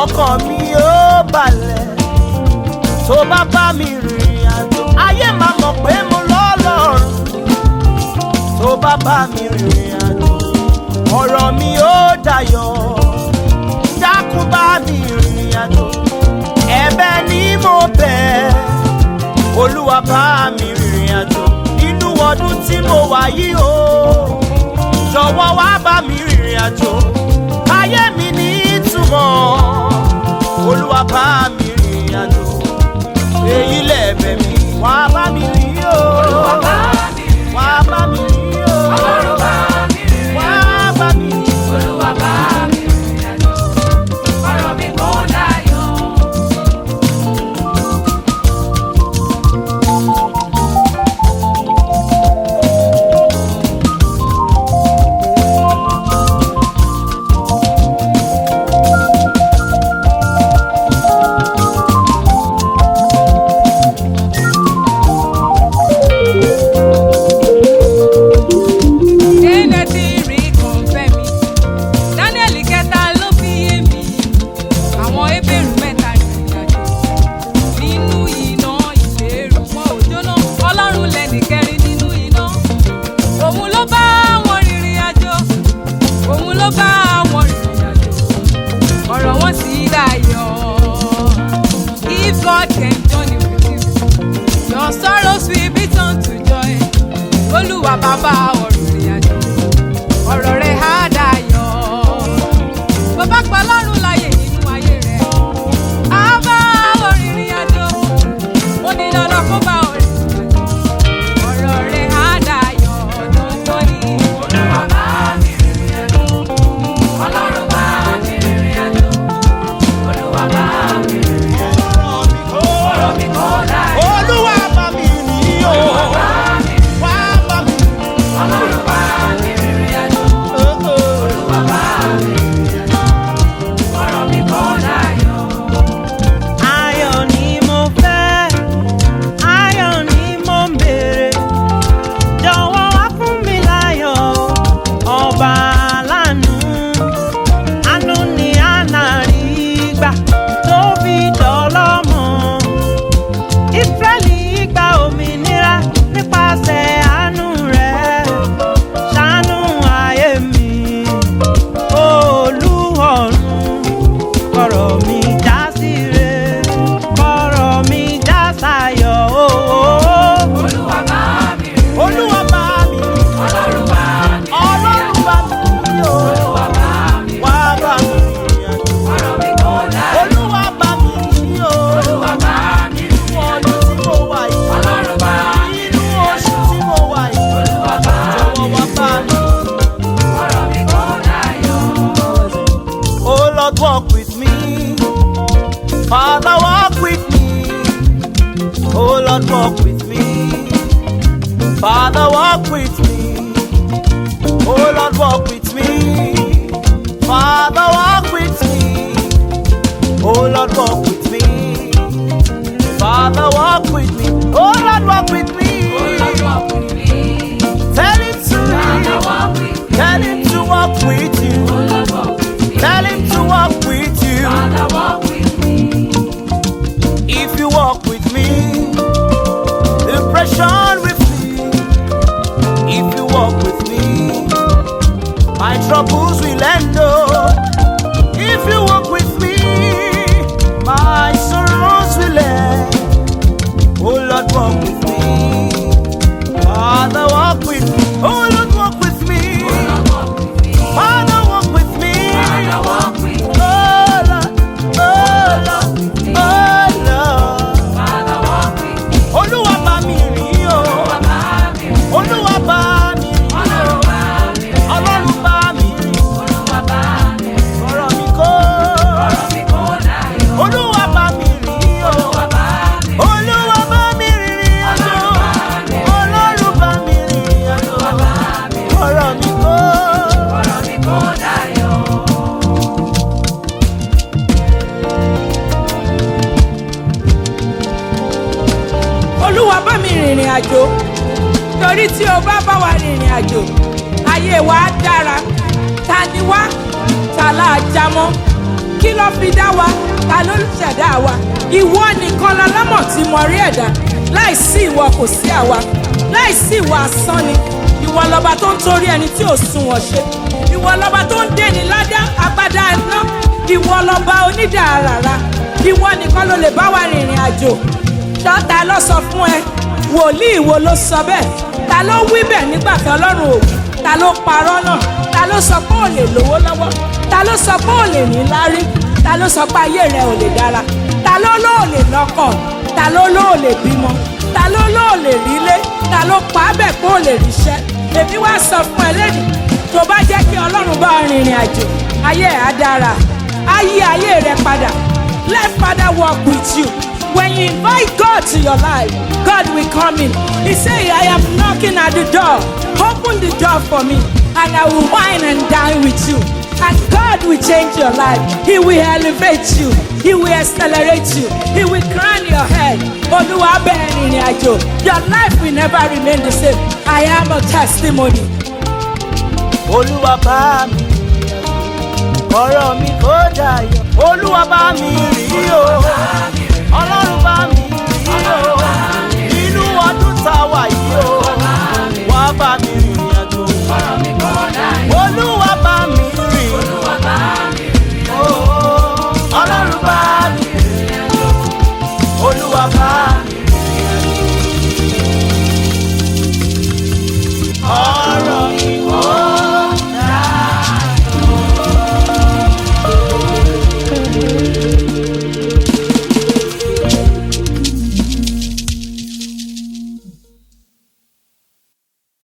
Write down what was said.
ọkàn mi ó balẹ̀ tó bá bá mi rìnrìn àjò ayé máa mọ̀ pé mo lọ́lọ́run tó bá bá mi rìnrìn àjò ọ̀rọ̀ mi ó dayọ̀ dákun bá mi rìnrìn àjò ẹ̀bẹ̀ ni mo bẹ̀ olúwa bá mi rìnrìn àjò nínú ọdún tí mo wà yìí o jọ̀wọ́ wá bá mi rìnrìn àjò ayé mi ní ìtumọ̀ olúwa bá mi rìnrìn àjò èyí lẹ̀bẹ̀ mi wá bá mi rìn o Olúwa bá mi rìn wá bá mi rìn o Ọlọ́run bá mi rìn wá bá mi rìn Olúwa bá mi rìn àjò ọ̀rọ̀ mi kò dayọ̀. Kéde tí rí kan fẹ́ mi. Daniel kẹta ló fi yé mi. Àwọn ebèrú mẹ́ta rìnrìn àjò. Nínú iná ìbéèrú wọn ò jóná. Ọlọ́run lẹ́nì kẹrin nínú iná. Òun ló bá wọn rìnrìn àjò. Òun ló bá wọn rìnrìn àjò. Ọ̀rọ̀ wọn sì dayọ̀. If God can journey with you, your sorrows will be turned to joy. Olúwa bàbá ọ̀rọ̀ ìrìn àjò ọ̀rọ̀ rẹ̀ á dayọ̀. Bàbá pa lọ́rùn láyè nínú ayé rẹ̀. Á bá òrìrìn àjò. Ó ní dandan kó bá òrìrìn àjò. Ọ̀rọ̀ rẹ̀ á dayọ̀ dandan ni. Olúwa bá mi rìn àjò Ọlọ́run bá mi rìn àjò Olúwa bá mi rìn àjò ọ̀rọ̀ mi kò dayọ̀. olúwa bá mi rìn o Olúwa bá mi rìn wá bá mi Ọlọ́run bá mi rìn àjò Olúwa bá mi rìn àjò ọ̀rọ̀ mi kò dayọ̀. ayọ̀ ni mo fẹ́ ayọ̀ ni mo ń béèrè jọ̀wọ́ wá fún mi láyọ̀ ọba aláàánú àánú ni àná rí gbà tó fi dọ́lọ́mọ ìsírẹ́lì gba òmìnira nípasẹ̀ àánú rẹ̀ ṣàánú ayé mi olúọ̀run kọ̀rọ̀ mi já síre kọ̀rọ̀ mi já sáyọ̀ ooo. Olúwa bá mi rìn olúwa bá mi Ọlọ́run bá mi rìn ọlọ́run bá mi o Olúwa bá mi rìn wá bá mi rìn àjò. ọ̀rọ̀ mi kò dayọ̀. olúwa bá mi rìn o Olúwa bá mi rìn nínú ọdún tí mo wà yìí Ọlọ́run bá mi nínú rìn oṣù tí mo wà yìí Olúwa bá mi jọ̀wọ́ wá rìn bá mi. ọ̀rọ̀ mi kò dayọ̀. Oh Lord, walk with me. Father, walk with me. Oh Lord, walk with me. Father, walk with me. Oh Lord, walk with me. Father, walk with me. Oh Lord, walk with me. Father, walk with me. Oh Lord, walk with me. Olúwa walk with me. Tell him to Father, walk with me. Tell him to walk with you. Olúwa walk with me. Tell him to walk with you. Father, walk with me. If you walk with me, depression will flee. If you walk with me, my troubles will end. Oh, if you walk with me, my sorrows will end. Oh Lord, walk with me. Father, walk with me. Oh Lord, walk with me. Olúwa walk with me. Father, walk with me. Father, walk with me. Oh Lord, oh Lord, oh Lord. Father, walk with me. Olúwa bá mi rìn o. Olúwa bá mi rìn. Olúwa bá mi rìn. Ọlọ́run bá mi rìn. Ọlọ́run bá mi rìn. Olúwa bá mi rìn. Ọ̀rọ̀ mi kó. ọ̀rọ̀ mi kò dayọ̀. Olúwa bá mi rìn o. Olúwa bá mi rìn. Olúwa bá mi rìn àjò. Ọlọ́run bá mi rìn àjò. Olúwa bá mi rìn. Ọ̀rọ̀ mi kó. ọ̀rọ̀ mi kò dayọ̀. olúwa bá mi rìnrìn àjò torí tí o bá bá wa rìnrìn àjò ayé wa á dára ta ni wá ta là á já mọ́ kí ló fi dá wa ta ló ṣẹ̀dá wa ìwọ nìkan lọlọ́mọ̀ tí mo rí ẹ̀dá láìsí ìwọ kò sí àwa láìsí ìwọ asán ni ìwọ lọba tó ń torí ẹni tí ò sunwọ̀n ṣe ìwọ lọba tó ń dènì ládá agbádá iná ìwọ lọba onídàárara ìwọ nìkan ló lè bá wa rìnrìn àjò ṣọ́ta ló sọ fún ẹ wòlíì wo ló sọ bẹ́ẹ̀ ta ló wí bẹ́ẹ̀ nígbà tí ọlọ́run ò wí ta ló parọ́ náà ta ló sọ pé ò lè lówó lọ́wọ́ ta ló sọ pé ò lè ní lárí ta ló sọ pé ayé rẹ ò lè dára ta ló ló ò lè lọ́kọ̀ ta ló ló ò lè bímọ ta ló ló ò lè rílé ta ló pa á bẹ̀ pé ò lè ríṣẹ́ èmi wá sọ fún ẹ lẹ́nu tó bá jẹ́ kí ọlọ́run bá ọ rìnrìn àjò ayé ẹ̀ á dára á yí ayé rẹ padà let father walk with you when you invite God to your life God will come in he say I am knocking at the door open the door for me and I will wine and dine with you and God will change your life he will elevate you he will accelerate you he will crown your head olúwa bẹ́ẹ̀ rìnrìn àjò your life will never remain the same I am a testimony. olúwa bá mi ọ̀rọ̀ mi kò dayọ̀ olúwa bá mi rí o ọlọ́run bá mi rí o nínú ọdún tá a wà yìí o wá bá mi rìnrìn àjò ọ̀rọ̀ mi kò dáyọ̀. olúwa bá mi rìn Olúwa bá mi rìn o ọlọ́run bá mi rìn olúwa bá mi rìn ọ̀rọ̀ mi